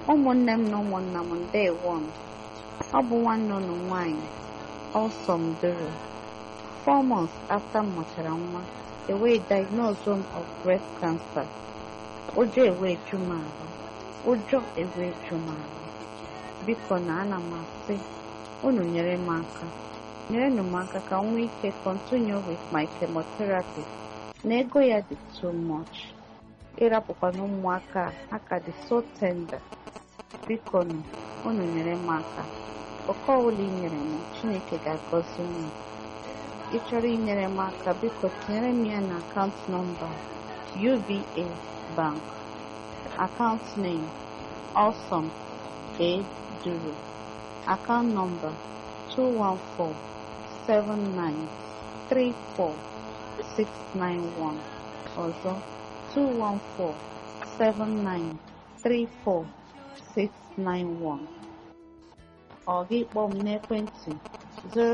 ụmụnne m na ụmụnna m ndewo m ọ bụ nwanne unu nwanyị Ọlsọm Duru four months after m mụchara nwa e wee diagnose m of breast cancer ụjọ ewee ju m ahụ ụjọ ewee ju m ahụ biko na ana m asị unu nyere m aka nyerenụ m aka ka m nwee ike continue with my chemotherapy na ego ya dị too much ịrapụkwana ụmụaka a aka dị so tender biko nụ unu nyere m aka oke ọbụla i nyere m chineke ga-agọzi unu ị chọrọ inyere m aka biko tinyere m ya na akaụntụ nọmba UBA Bank account name Awesome A Duru account number 2147934 ọzọ 2147934 ọ gị kpọọ m n'ekwentị